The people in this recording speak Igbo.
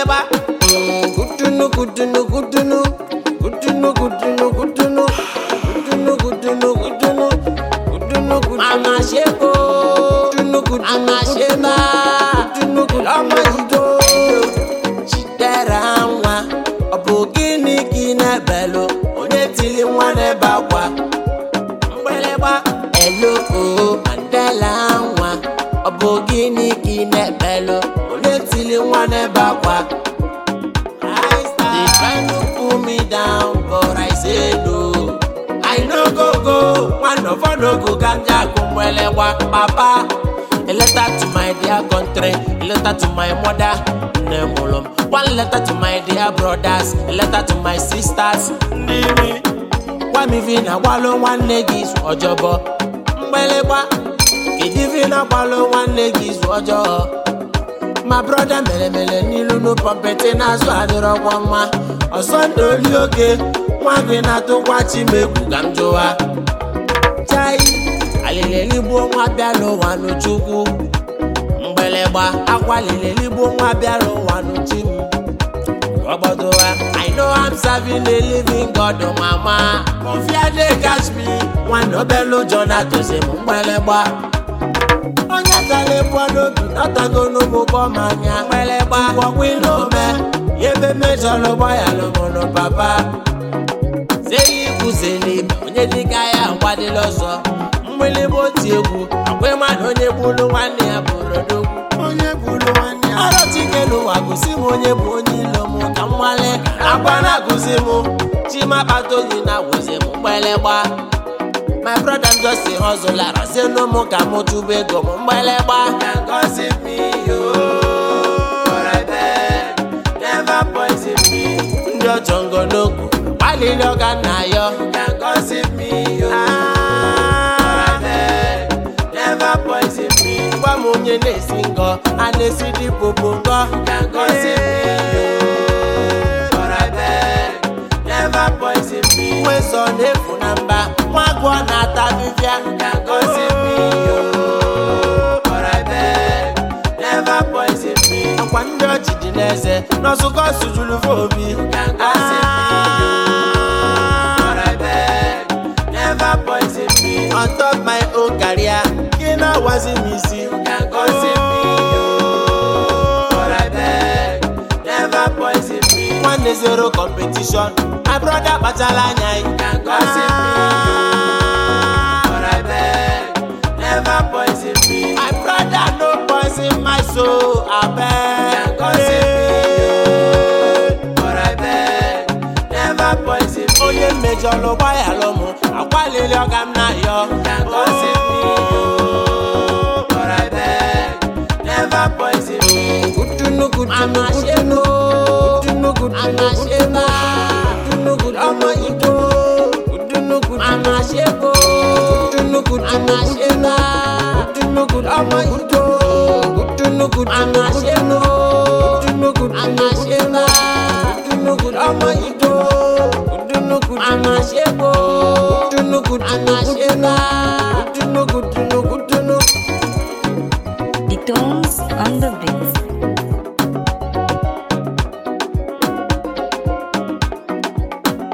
mgbịlịgba Mm, gudunu gudunu gudunu gudunu gudunu gudunu gudunu gudunu gudunu gudunu gudunu mama ṣeko gudunu gudunu mama ṣema gudunu gudunu lọmọ ido chidera nwa ọ bụ gịnị gị na-ebelu onye tili nwa n'ebe akwa mgbịlịgba eloko mandela nwa ọ bụ gịnị gị na-ebelu onye tili nwa n'ebe akwa They try to pull me down, but I say no. I no go go, one of us no go ganja kumwelewa papa. A letter to my dear country, a letter to my mother, Nemolom. One letter to my dear brothers, a letter to my sisters, Ndimi. Why me vina walo one legis ojobo, Mbeleba. Kidi vina walo one legis ojobo. ma brọda mere mere n'ilu nu pọmpeti n'azụ adịrọkwa mma ọsọ ndụ oli oke nwa gị na-atụkwa chimegwu ka m jụwa chai alịleligbo nwa bịa n'ụwa n'chukwu mgbịlịgba akwa lịleligbo nwa bịa n'ụwa n'chi m ọgbọdụwa i know i'm serving a living god mama confia dey catch me nwanne obele ụjọ na-atụzi m mgbịlịgba onye tara ebu n'obi nọtago n'ụmụgbọ manya mgbịlịgba gwọgwụ ilome ya ebe mejọrọ gbaya lụmụrụ papa zeli kwuzeli onye dịka ya agwadịla ọzọ mgbịlịgba oti egwu akwa mmadụ onye gburu nwanne ya bụrụ odogwu onye gburu nwanne ya ọrụ chikelụwa gosi m onye bụ onye ilo m ka nwale akwa na-agụzi m chimakpatoghị na wozi m mgbịlịgba my brother just a hustler say no more ka mo tube ego mo mgbẹlẹgba. can gossip me yo but I beg never poison me. ndị ọjọ ngọnọgwụ gbalịrị ọga na yọ. can gossip me yo but I beg never poison me. gwa m onye na-esi ngọ a na-esi dị popo ngọ. can gossip me yo but I beg never poison me. nwe sọ na-efu na mba nwa agụọ na-ata afịfịa ka gosi me yo but I beg never poison me. akwa ndị ọchị dị n'eze n'ọsụkọ sujuru fobi ka gosi me yo but I beg never poison me. on top my own career gị na-awazi m isi ka gosi me yo but I beg never poison me. nwanne zero competition my brother kpachala anya ị ka gosi me yo but I beg never poison